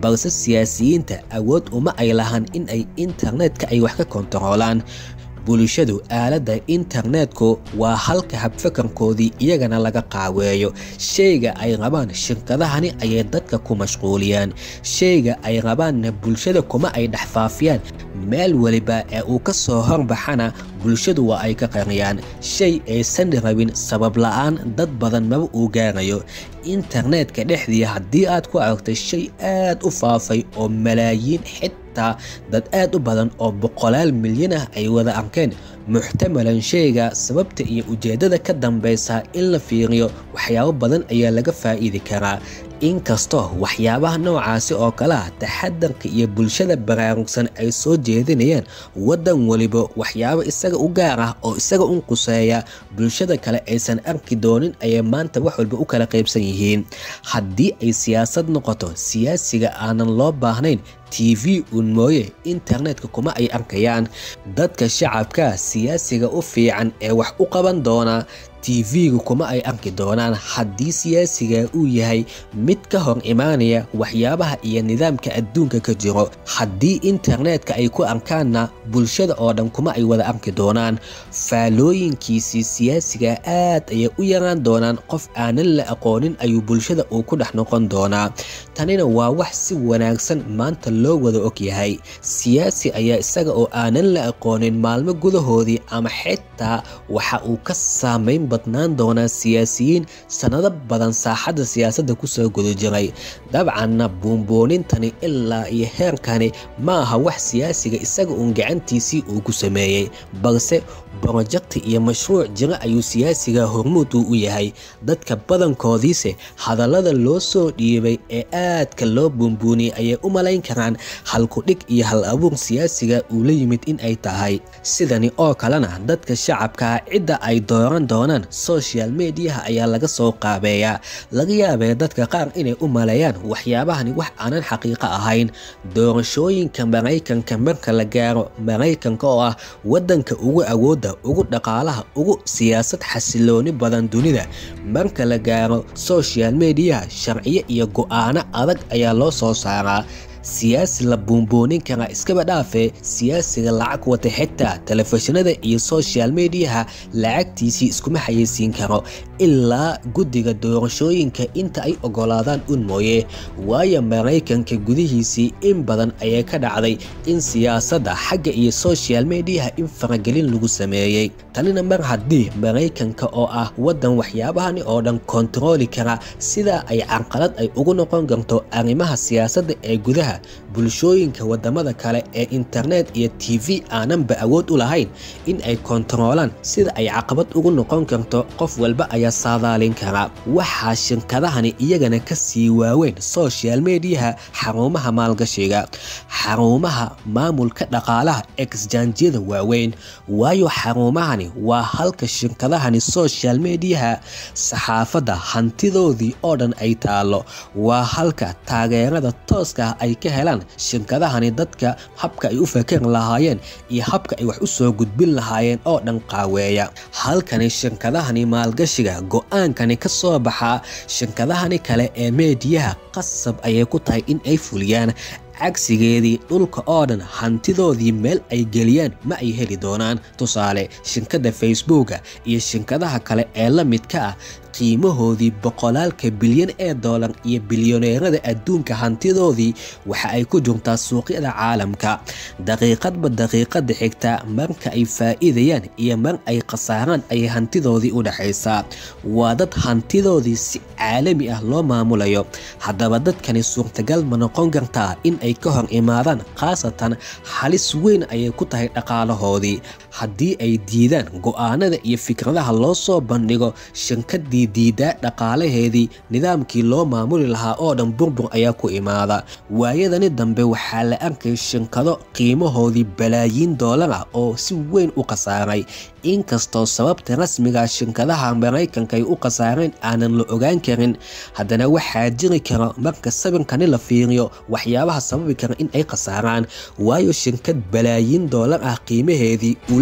balse siyaasiyiinta awood uma ay lahan in ay internetka ay wax ka kontaroolaan bulshadu aaladda internetku waa halka habfakarkoodii iyagana laga qaaweeyo shayga ay rabaan shirkadahani ayay dadka ku mashquuliyaan shayga ay rabaanna bulshada kuma ay dhex faafiyaan meel weliba ee uu ka soo horbaxana bulshadu waa ay ka qariyaan shay aysan rabin sabab la-aan dad badan maba uu gaarayo internetka dhexdii haddii aad ku aragtay shay aad u faafay oo malaayiin xitaa dad aad u badan oo boqolaal milyan ah ay wada arkeen muxtamalan shayga sababta iyo ujeeddada ka dambaysa in la fiiriyo waxyaabo badan ayaa laga faa'iidi karaa inkastoo waxyaabaha noocaasi oo kale ah taxadarka iyo bulshada baraarugsan ay soo jeedinayaan waddan weliba waxyaabo isaga u gaar ah oo isaga un quseeya bulshada kale aysan arki doonin ayay maanta wax walba u kala qaybsan yihiin haddii ay siyaasad noqoto siyaasiga aanan loo baahnayn t v uun mooye internetka kuma ay arkayaan dadka shacabka siyaasiga u fiican ee wax u qaban doona tv-ga kuma ay arki doonaan haddii siyaasiga uu yahay mid ka hor imaanaya waxyaabaha iyo nidaamka adduunka ka jiro haddii internetka ay ku arkaanna bulshada oo dhan kuma ay wada arki doonaan faalooyinkiisii siyaasiga aad ayay u yaraan doonaan qof aanan la aqoonin ayuu bulshada uu ku dhex noqon doonaa tanina waa wax si wanaagsan maanta loo wada og yahay siyaasi ayaa isaga oo aanan la aqoonin maalmo gudahoodii ama xitaa waxa uu ka saamayn badnaan doonaa siyaasiyiin sannado badan saaxadda siyaasadda kusoo guda jiray dabcanna buunbuunintani ilaa iyo heerkani ma aha wax siyaasiga isaga uun gacantiisii uu ku sameeyey balse brojekti iyo mashruuc jiro ayuu siyaasiga hormuud uu u yahay dadka badankoodiise hadallada loo soo dhiibay ee aadka loo buunbuuniyey ayay u malayn karaan halkudhig iyo hal abuur siyaasiga uu la yimid in ay tahay sidani oo kalena dadka shacabkaa cidda ay dooran doonaan social mediaha ayaa laga soo qaabeeyaa laga yaabee dadka qaar inay u maleeyaan waxyaabahani wax aanan xaqiiqo ahayn doorashooyinka maraykanka marka la gaaro maraykanka oo ah waddanka ugu awoodda ugu dhaqaalaha ugu siyaasad xasilooni badan dunida marka la gaaro social mediaha sharciyo iyo go'aano adag ayaa loo soo saaraa siyaasi la buunbuunin karaa iskaba dhaafee siyaasiga lacag wata xitaa telefishinada iyo social mediaha lacagtiisii iskuma xayeysiin karo ilaa guddiga doorashooyinka inta ay ogolaadaan un mooye waayo maraykanka gudihiisii in badan ayay ka dhacday in siyaasadda xagga iyo social mediaha in faragelin lagu sameeyey tanina mar haddii maraykanka oo ah waddan waxyaabahani oo dhan kontarooli kara sidaa ay carqalad ay ugu noqon karto arrimaha siyaasadda ee gudaha bulshooyinka wadamada kale ee internet iyo t v aananba awood u lahayn in ay kontaroolaan sida ay caqabad ugu noqon karto qof walba ayaa saadaalin kara waxaa shirkadahani iyagana ka sii waaweyn social mediaha xarumaha maalgashiga xarumaha maamulka dhaqaalaha exjanjiyada waaweyn waayo xarumahani waa halka shirkadahani social mediaha saxaafadda hantidoodii oo dhan ay taalo waa halka taageerada tooska ah ay ka helaan shirkadahani dadka habka ay u fakari lahaayeen iyo habka ay wax u soo gudbin lahaayeen oo dhan qaaweeya halkani shirkadahani maalgashiga go-aankani ka soo baxaa shirkadahani kale ee meediyaha qasab ayay ku tahay in ay fuliyaan cagsigeedii dhulka oo dhan hantidoodii meel ay geliyaan ma ay heli doonaan tusaale shirkadda facebooka iyo shirkadaha kale ee la midka ah qiimahoodii boqolaalka bilyan ee doolar iyo bilyaneerada adduunka hantidoodii waxa ay ku jirtaa suuqyada caalamka daqiiqadba daqiiqada xigta marka ay faa'iidayaan iyo mar ay khasaaraan ayay hantidoodii u dhexaysaa waa dad hantidoodii si caalami ah loo maamulayo haddaba dadkani suurtagal ma noqon kartaa in ay ka hor imaadaan khaasatan halis weyn ayay ku tahay dhaqaalahoodii haddii ay diidaan go'aanada iyo fikradaha loo soo bandhigo shirkadii diidaa dhaqaalaheedii nidaamkii loo maamuli lahaa oo dhan burbur ayaa ku imaada waayadani dambe waxaa la arkay shirkado qiimahoodii balaayiin doolar ah oo si weyn u khasaaray inkastoo sababta rasmiga shirkadaha maraykanka ay u khasaareen aanan la ogaan karin haddana waxaa jiri kara marka sawirkani la fiiriyo waxyaabaha sababi kara in ay khasaaraan waayo shirkad balaayiin doolar ah qiimaheedii uu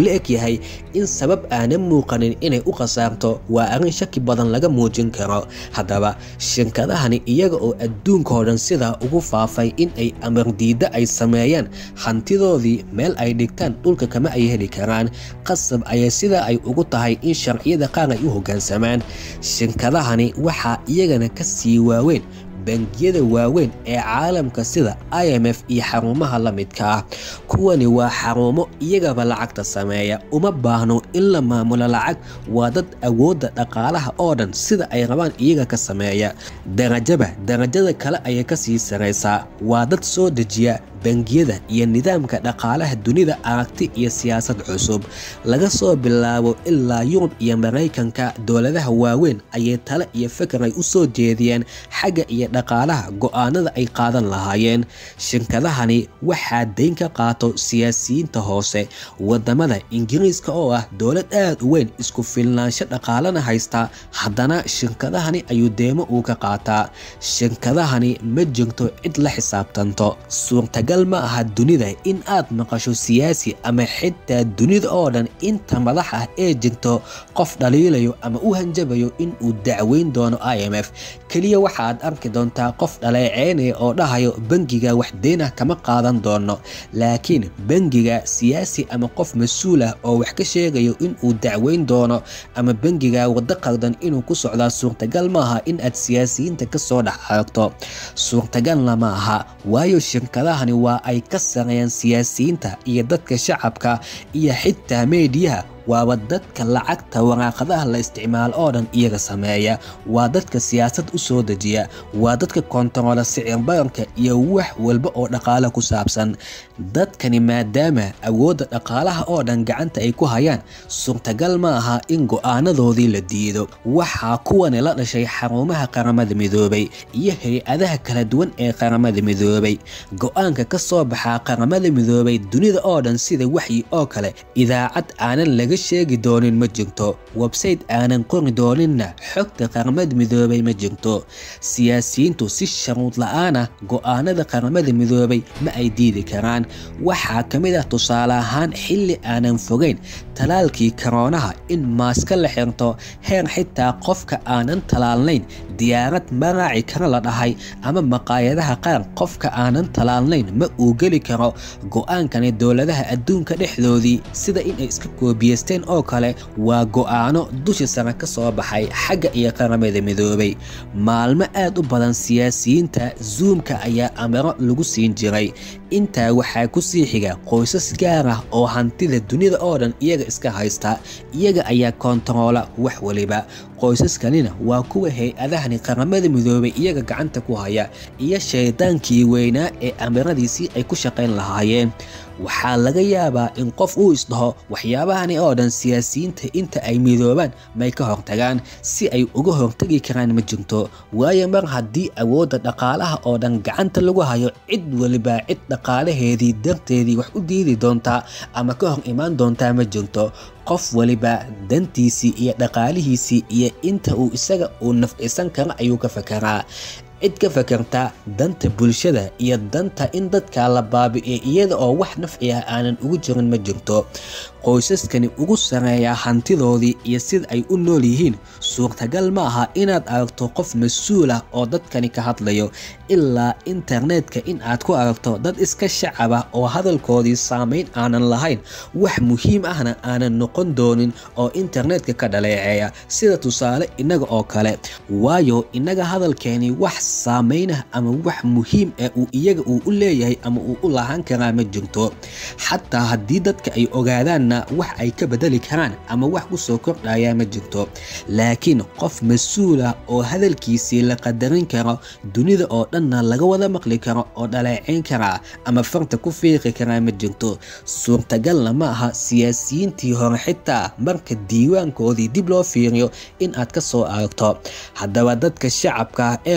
la eg yahay in sabab aanan muuqanin inay u khasaarto waa arrin shaki badan laga muujin karo haddaba shirkadahani iyaga oo adduunkao dhan sidaa ugu faafay in ay amardiidda ay sameeyaan hantidoodii meel ay dhigtaan dhulka kama ay heli karaan qasab ayay sidaa ay ugu tahay in sharciyada qaar ay u hoggaansamaan shirkadahani waxaa iyagana ka sii waaweyn bangiyada waaweyn ee caalamka sida i m f iyo xarumaha la midka ah kuwani waa xarumo iyagaba lacagta sameeya uma baahno in la maamulo lacag waa dad awoodda dhaqaalaha oo dhan sida ay rabaan iyaga ka sameeya darajaba darajada kale ayay ka sii saraysaa waa dad soo dejiya bangiyada iyo nidaamka dhaqaalaha dunida aragti iyo siyaasad cusub laga soo bilaabo ilaa yurub iyo maraykanka dowladaha waaweyn ayay tale iyo fikir ay u soo jeediyeen xagga iyo dhaqaalaha go'aanada ay qaadan lahaayeen shirkadahani waxaa dayn ka qaato siyaasiyiinta hoose wadamada ingiriiska oo ah dowlad aad u weyn isku filnaansho dhaqaalana haysta haddana shirkadahani ayuu deemo uu ka qaataa shirkadahani ma jirto cid la xisaabtanto suurtagal ma aha dunida in aad maqasho siyaasi ama xitaa dunida oo dhan inta madax ah ee jirto qof dhaliilayo ama u hanjabayo in uu dacweyn doono i m f keliya waxaad arki doontaa qof dhaleeceynaya oo dhahayo bangiga wax deynah kama qaadan doono laakiin bangiga siyaasi ama qof mas-uul ah oo wax ka sheegayo in uu dacweyn doono ama bangiga waddo qaldan inuu ku socdaa suurtagal maaha in aad siyaasiyiinta kasoo dhex aragto suurtagalna ma aha waayo shirkadahani waa ay ka sareeyaan siyaasiyiinta iyo dadka shacabka iyo xitaa meediyaha waaba dadka lacagta waraaqadaha la isticmaalo oo dhan iyaga sameeya waa dadka siyaasad u soo dejiya waa dadka kontaroola sicir baranka iyo wax walba oo dhaqaale ku saabsan dadkani maadaama awoodda dhaqaalaha oo dhan gacanta ay ku hayaan suurtagal ma aha in go'aanadoodii la diido waxaa kuwani la dhashay xarumaha qaramada midoobay iyo hay-adaha kala duwan ee qaramada midoobay go'aanka ka soo baxaa qaramada midoobay dunida oo dhan sida waxyi oo kale idaacad aanan laga sheegi doonin ma jirto websayte aanan qori dooninna xogta qaramada midoobay ma jirto siyaasiyiintu si sharuud la-aanah go'aanada qaramada midoobay ma ay diidi karaan waxaa ka mid ah tusaale ahaan xilli aanan fogeyn talaalkii karoonaha in maaska la xirto heer xitaa qofka aanan talaalnayn diyaarad maraaci kara la dhahay ama maqaayadaha qaar qofka aanan talaalnayn ma uu geli karo go'aankani dowladaha adduunka dhexdoodii sida inay iska koobiyeysteen oo kale waa go'aano dusha sare ka soo baxay xagga iyo qaramada midoobay maalmo aad u badan siyaasiyiinta zuumka ayaa amaro lagu siin jiray intaa waxaa ku sii xiga qoysas gaar ah oo hantida dunida oo dhan iyaga iska haysta iyaga ayaa koontaroola wax waliba qoysaskanina waa kuwa hay-adahani qaramada midoobay iyaga gacanta ku haya iyo shaydaankii weynaa ee amaradiisii ay ku shaqayn lahaayeen waxaa laga yaabaa in qof uu isdhaho waxyaabahani oo dhan siyaasiyiinta inta ay midoobaan may ka hortagaan si ay uga hortagi karaan ma jirto waayo mar haddii awoodda dhaqaalaha oo dhan gacanta lagu hayo cid waliba cid dhaqaalaheedii darteedii wax u diidi doontaa ama ka hor imaan doontaa ma jirto qof waliba dantiisii iyo dhaqaalihiisii iyo inta uu isaga uu nafcisan karo ayuu ka fakaraa cid ka fakarta danta bulshada iyo danta in dadka la baabi'iyo iyada oo wax nafci ah aanan ugu jirin ma jirto qoysaskani ugu sareeya hantidoodii iyo sida ay u nool yihiin suurtagal ma aha inaad aragto qof mas-uul ah oo dadkani ka hadlayo ilaa internetka in aad ku aragto dad iska shacab ah oo hadalkoodii saameyn aanan lahayn wax muhiim ahna aanan noqon doonin oo internetka ka dhaleeceeya sida tusaale innaga oo kale waayo innaga hadalkeeni wax saameynah ama wax muhiim ah uu iyaga uu u leeyahay ama uu u lahaan karaa ma jirto xataa haddii dadka ay ogaadaanna wax ay ka bedeli karaan ama wax ku soo kordhaya ma jirto laakiin qof mas-uul ah oo hadalkiisii la qadarin karo dunida oo dhanna laga wada maqli karo oo dhaleeceyn karaa ama farta ku fiiqi karaa ma jirto suurtagalna ma aha siyaasiyiintii hore xitaa marka diiwaankoodii dib loo fiiriyo in aad ka soo aragto haddaba dadka shacabka ah ee hoose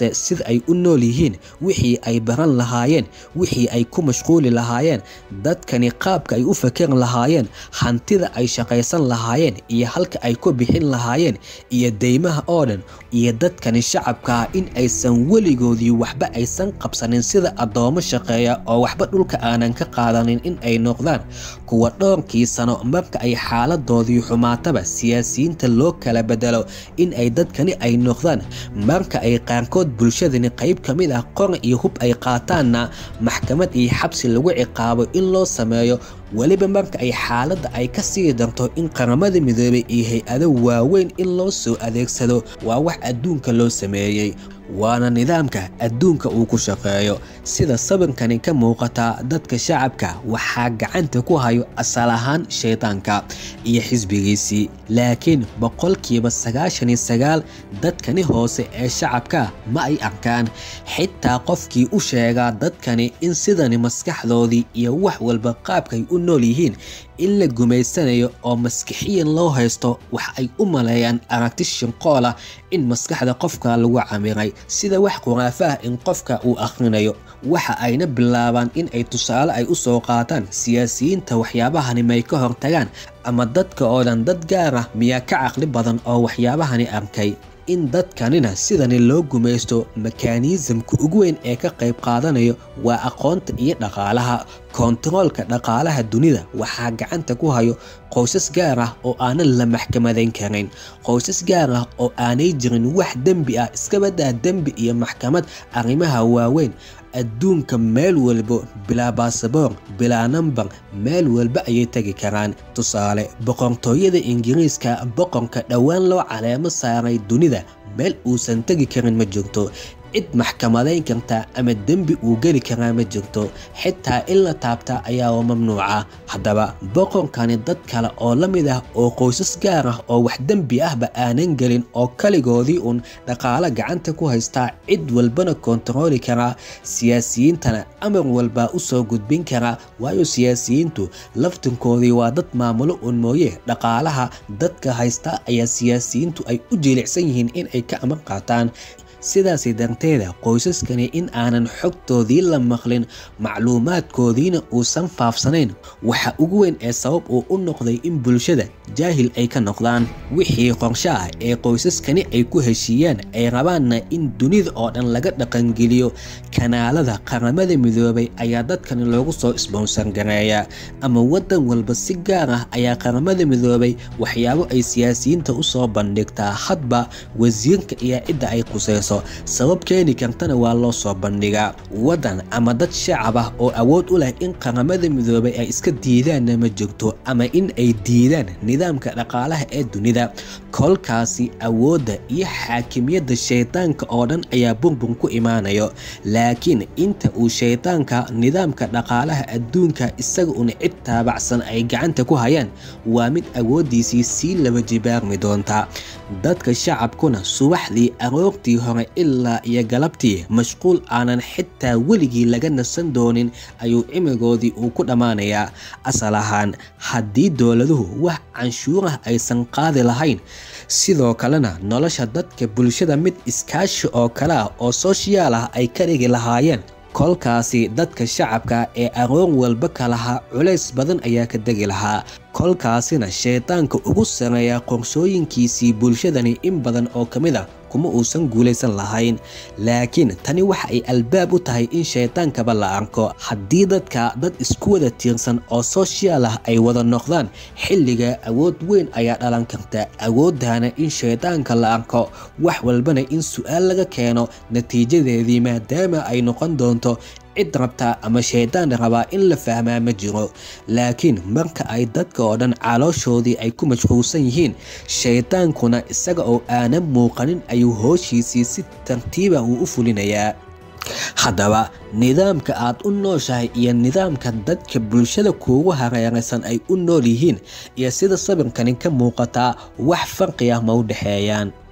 balse sida ay u nool yihiin wixii ay baran lahaayeen wixii ay ku mashquuli lahaayeen dadkani qaabka ay u fakeri lahaayeen hantida ay shaqaysan lahaayeen iyo halka ay ku bixin lahaayeen iyo deymaha oo dhan iyo dadkani shacabka ah in aysan weligoodii waxba aysan qabsanin sida addoomo shaqeeya oo waxba dhulka aanan ka qaadanin in ay noqdaan kuwa dhowrkii sano marka ay xaaladoodii xumaataba siyaasiyiinta loo kala bedelo in ay dadkani ay noqdaan marka ay qaarkood bulshadani qayb ka mid ah qor iyo hub ay qaataanna maxkamad iyo xabsi lagu ciqaabo in loo sameeyo weliba marka ay xaaladda ay ka sii darto in qaramada midoobay iyo hay-ado waaweyn in loo soo adeegsado waa wax adduunka loo sameeyey waana nidaamka adduunka uu ku shaqeeyo sida sawirkani ka muuqata dadka shacabka waxaa gacanta ku hayo asal ahaan shaydaanka iyo xisbigiisii laakiin boqolkiiba sagaashan iyo sagaal dadkani hoose ee shacabka ma ay arkaan xitaa qofkii u sheegaa dadkani in sidani maskaxdoodii iyo wax walba qaabkay u nool yihiin in la gumaysanayo oo maskixiyan loo haysto wax ay u maleeyaan aragti shinqoolah in maskaxda qofka lagu camiray sida wax khuraafa ah in qofka uu akhrinayo waxa ayna bilaabaan in ay tusaale ay u soo qaataan siyaasiyiinta waxyaabahani may ka hortagaan ama dadka oo dhan dad gaar ah miyaa ka caqli badan oo waxyaabahani arkay in dadkanina sidani loo gumaysto mekaaniisamka ugu weyn ee ka qayb qaadanayo waa aqoonta iyo dhaqaalaha koontaroolka dhaqaalaha dunida waxaa gacanta ku hayo qoysas gaar ah oo aanan la maxkamadayn karin qoysas gaar ah oo aanay jirin wax dembi ah iskabadaa dembi iyo maxkamad arrimaha waaweyn adduunka meel walbo bilaa baasaboor bilaa nambar meel walba ayay tegi karaan tusaale boqortooyada ingiriiska boqorka dhowaan loo caleemo saaray dunida meel uusan tegi karin ma jirto cid maxkamadayn karta ama dembi uu geli karaa ma jirto xitaa in la taabta ayaaba mamnuuca haddaba boqorkani dad kale oo la mid ah oo qoysas gaar ah oo wax dembi ahba aanan gelin oo kaligoodii uun dhaqaalo gacanta ku haystaa cid walbana koontarooli karaa siyaasiyiintana amar walbaa u soo gudbin karaa waayo siyaasiyiintu laftinkoodii waa dad maamulo uun mooye dhaqaalaha dadka haysta ayaa siyaasiyiintu ay u jiilicsan yihiin in ay ka amar qaataan sidaasi darteeda qoysaskani in aanan xogtoodii la maqlin macluumaadkoodiina uusan faafsanayn waxa ugu weyn ee sabab uu u noqday in bulshada jaahil ay ka noqdaan wixii qorsho ah ee qoysaskani ay ku heshiiyaan ay rabaanna in dunida oo dhan laga dhaqangeliyo kanaalada qaramada midoobay ayaa dadkani loogu soo isboonsar gareeyaa ama waddan walba si gaar ah ayaa qaramada midoobay waxyaabo ay siyaasiyiinta u soo bandhigtaa hadba wasiirka iyo cidda ay qusayso sabab keeni kartana waa loo soo bandhigaa waddan ama dad shacab ah oo awood u leh in qaramada midoobay ay iska diidaanna ma jirto ama in ay diidaan nidaamka dhaqaalaha ee dunida kolkaasi awoodda iyo xaakimiyadda shaydaanka oo dhan ayaa burbur ku imaanayo laakiin inta uu shaydaanka nidaamka dhaqaalaha adduunka isaga una cid taabacsan ay gacanta ku hayaan waa mid awooddiisii sii laba jibaarmi doonta dadka shacabkuna subaxdii aroortii hore ilaa iyo galabtii mashquul aanan xitaa weligii laga nasan doonin ayuu cimrigoodii uu ku dhammaanayaa asal ahaan haddii dowladuhu wax canshuurah aysan qaadi lahayn sidoo kalena nolosha dadka bulshada mid iskaashi oo kale ah oo sooshiyaal ah ay ka dhigi lahaayeen kolkaasi dadka shacabka ee aroor walba ka lahaa culays badan ayaa ka degi lahaa kolkaasina shaydaanka ugu sareeya qorshooyinkiisii bulshadani in badan oo ka mid a kuma uusan guulaysan lahayn laakiin tani waxa ay albaab u tahay in shaydaankaba la arko haddii dadka dad isku wada tiirsan oo sooshiyaal ah ay wada noqdaan xilliga awood weyn ayaa dhalan karta awooddaana in shaydaanka la arko wax walbana in su-aal laga keeno natiijadeedii maadaama ay noqon doonto cid rabta ama shaydaan rabaa in la fahmaa ma jiro laakiin marka ay dadka oo dhan calooshoodii ay ku mashquulsan yihiin shaydaankuna isaga oo aanan muuqanin ayuu hooshiisii si tartiiba uu u fulinayaa haddaba nidaamka aad u nooshahay iyo nidaamka dadka bulshada kuugu hareeraysan ay u nool yihiin iyo sida sawirkani ka muuqataa wax farqi ah ma u dhexeeyaan